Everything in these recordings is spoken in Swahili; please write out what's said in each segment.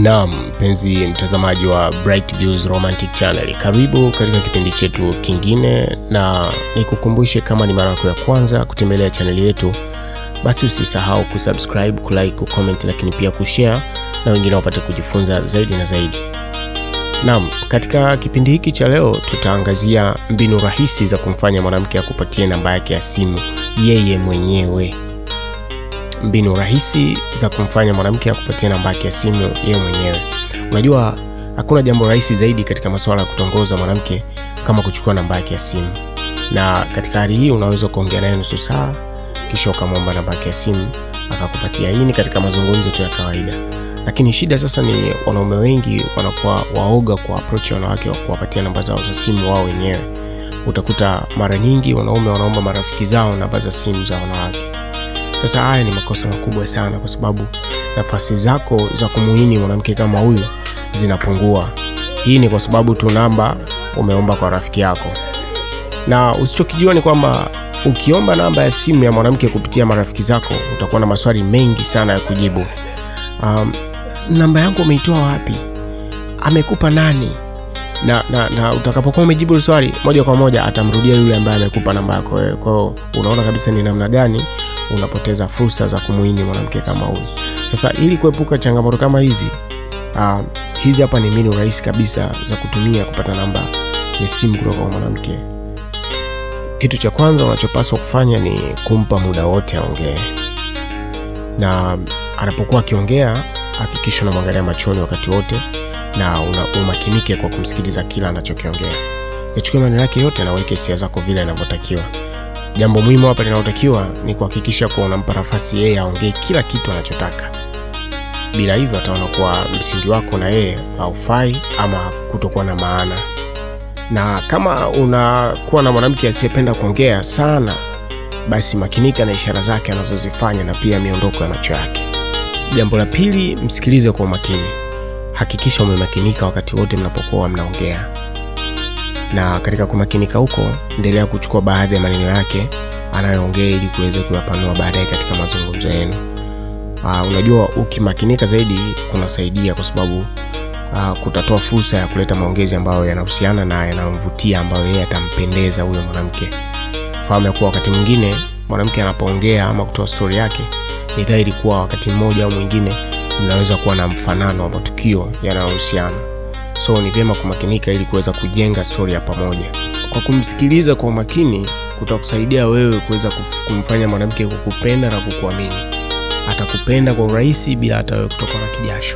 Naam, mpenzi mtazamaji wa Bright Views Romantic Channel, karibu katika kipindi chetu kingine, na nikukumbushe kama ni mara yako ya kwanza kutembelea chaneli yetu, basi usisahau kusubscribe, kulike, kucomment, lakini pia kushare na wengine wapate kujifunza zaidi na zaidi. Naam, katika kipindi hiki cha leo tutaangazia mbinu rahisi za kumfanya mwanamke akupatie namba yake ya simu yeye mwenyewe mbinu rahisi za kumfanya mwanamke akupatie namba yake ya simu yeye mwenyewe. Unajua, hakuna jambo rahisi zaidi katika masuala ya kutongoza mwanamke kama kuchukua namba yake ya simu, na katika hali hii unaweza kuongea naye nusu saa, kisha ukamwomba namba yake ya simu akakupatia. Hii ni katika mazungumzo tu ya kawaida, lakini shida sasa ni wanaume wengi wanakuwa waoga kwa approach ya wanawake wa kuwapatia namba zao za simu wao wenyewe. Utakuta mara nyingi wanaume wanaomba marafiki zao namba za simu za wanawake. Sasa haya ni makosa makubwa sana, kwa sababu nafasi zako za kumuhini mwanamke kama huyu zinapungua. Hii ni kwa sababu tu namba umeomba kwa rafiki yako, na usichokijua ni kwamba ukiomba namba ya simu ya mwanamke kupitia marafiki zako utakuwa na maswali mengi sana ya kujibu. Um, namba yangu umeitoa wapi? Amekupa nani? na, na, na utakapokuwa umejibu swali moja kwa moja atamrudia yule ambaye amekupa namba yako wewe. Kwa hiyo unaona kabisa ni namna gani unapoteza fursa za kumuini mwanamke kama huyu. Sasa ili kuepuka changamoto kama hizi uh, hizi hapa ni mbinu rahisi kabisa za kutumia kupata namba ya simu kutoka kwa mwanamke. Kitu cha kwanza unachopaswa kufanya ni kumpa muda wote aongee, na anapokuwa akiongea hakikisha unamwangalia machoni wakati wote na una, umakinike kwa kumsikiliza kila anachokiongea. Yachukue maneno yake yote na uweke hisia zako vile inavyotakiwa. Jambo muhimu hapa linalotakiwa ni kuhakikisha kuwa unampa nafasi yeye aongee kila kitu anachotaka. Bila hivyo, ataona kuwa msingi wako na yeye haufai ama kutokuwa na maana. Na kama unakuwa na mwanamke asiyependa kuongea sana, basi makinika na ishara zake anazozifanya na pia miondoko ya macho yake. Jambo la pili, msikilize kwa umakini. Hakikisha umemakinika wakati wote mnapokuwa mnaongea, na katika kumakinika huko, endelea kuchukua baadhi ya maneno yake anayoongea ili kuweza kuyapanua baadaye katika mazungumzo yenu. Uh, unajua ukimakinika zaidi kunasaidia kwa sababu uh, kutatoa fursa ya kuleta maongezi ambayo yanahusiana na yanamvutia, ambayo yeye atampendeza huyo mwanamke. Fahamu ya kuwa wakati mwingine mwanamke anapoongea ama kutoa stori yake, ni dhahiri kuwa wakati mmoja au mwingine mnaweza kuwa na mfanano wa matukio yanayohusiana, so ni vyema kumakinika ili kuweza kujenga stori ya pamoja. Kwa kumsikiliza kwa umakini, kutakusaidia wewe kuweza kumfanya mwanamke kukupenda na kukuamini. Atakupenda kwa urahisi bila hata wewe kutokwa na kijasho.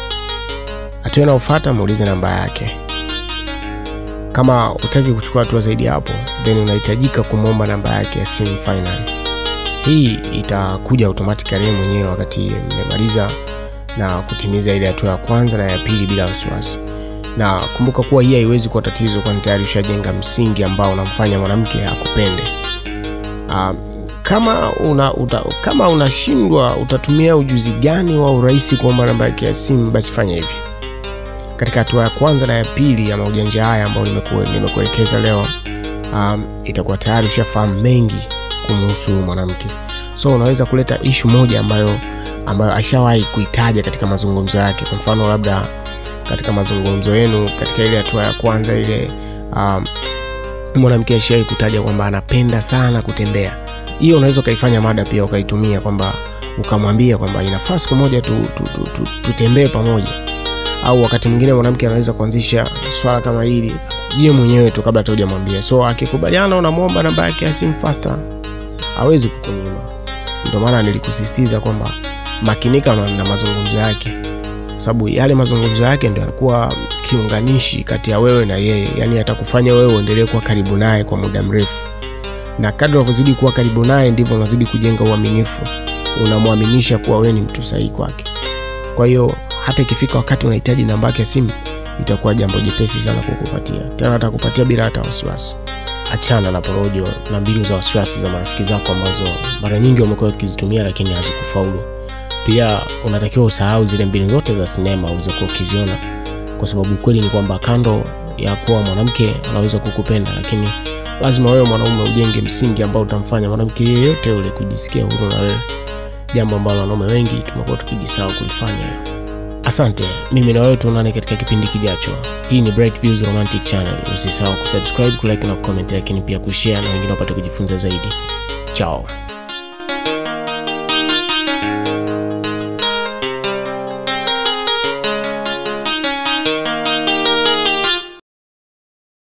Hatua inayofuata, muulize namba yake. Kama utaki kuchukua hatua zaidi hapo, then unahitajika kumwomba namba yake ya simu finally. Hii itakuja automatically mwenyewe wakati mmemaliza na kutimiza ile hatua ya kwanza na ya pili bila wasiwasi. Na kumbuka kuwa hii haiwezi kuwa tatizo, kwani tayari ushajenga msingi ambao unamfanya mwanamke akupende. Uh, kama una, uta, kama unashindwa utatumia ujuzi gani wa urahisi kuomba namba yake ya simu, basi fanya hivi. Katika hatua ya kwanza na ya pili ya maujanja haya ambayo nimekuelekeza leo, um, itakuwa tayari ushafahamu mengi kumhusu mwanamke, so unaweza kuleta ishu moja ambayo ambayo ashawahi kuitaja katika mazungumzo yake. Kwa mfano, labda katika mazungumzo yenu katika ile hatua ya kwanza ile, um, mwanamke ashawahi kutaja kwamba anapenda sana kutembea. Hiyo unaweza ukaifanya mada pia ukaitumia kwamba ukamwambia kwamba inafaa siku moja tutembee tu, tu, tu pamoja. Au wakati mwingine mwanamke anaweza kuanzisha swala kama hili yeye mwenyewe tu kabla hata hujamwambia. So akikubaliana, unamwomba namba yake ya simu faster, hawezi kukunyima. Ndio maana nilikusisitiza kwamba makinika na mazungumzo yake, kwa sababu yale mazungumzo yake ndio yanakuwa kiunganishi kati ya wewe na yeye, yaani atakufanya wewe uendelee kuwa karibu naye kwa muda mrefu, na kadri unavyozidi kuwa karibu naye ndivyo unazidi kujenga uaminifu, unamwaminisha kuwa wewe ni mtu sahihi kwake. Kwa hiyo hata ikifika wakati unahitaji namba yake ya simu, itakuwa jambo jepesi sana kukupatia, tena atakupatia bila hata wasiwasi. Achana na porojo na mbinu za wasiwasi za marafiki zako ambazo mara nyingi wamekuwa wakizitumia lakini hazikufaulu. Pia unatakiwa usahau zile mbinu zote za sinema ulizokuwa ukiziona, kwa sababu ukweli ni kwamba kando ya kuwa mwanamke anaweza kukupenda, lakini lazima wewe mwanaume ujenge msingi ambao utamfanya mwanamke yeyote yule kujisikia huru na wewe, jambo ambalo wanaume wengi tumekuwa tukijisahau kulifanya. Asante, mimi na wewe tuonane katika kipindi kijacho. Hii ni Bright Views Romantic Channel. Usisahau kusubscribe, kulike na kucomment, lakini pia kushare na wengine wapate kujifunza zaidi. Chao.